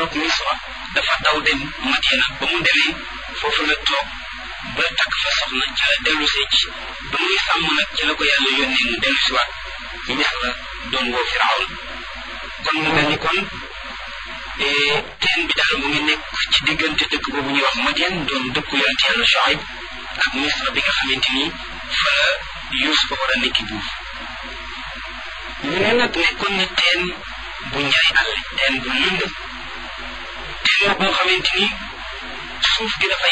toog misra dafa daw dem madina ba mu demee foofu la toog ba takk fa soxna ci la dellu see ci ba muy sàmm nag ci la ko yàlla yónnee mu dellu si waat misra doon woo firawn kon mu mel ni kon teen bi daal mu ngi nekk ci diggante dëkk boobu ñuy wax Madian doon dëkku yonent yàlla Shuayb ak misra bi nga xamante ni fa la Yuusufa war a nekki buuf ñu ne nag nekkoon na teen bu njaay àll teen bu lëndëm teen la boo xamante ni suuf gi dafa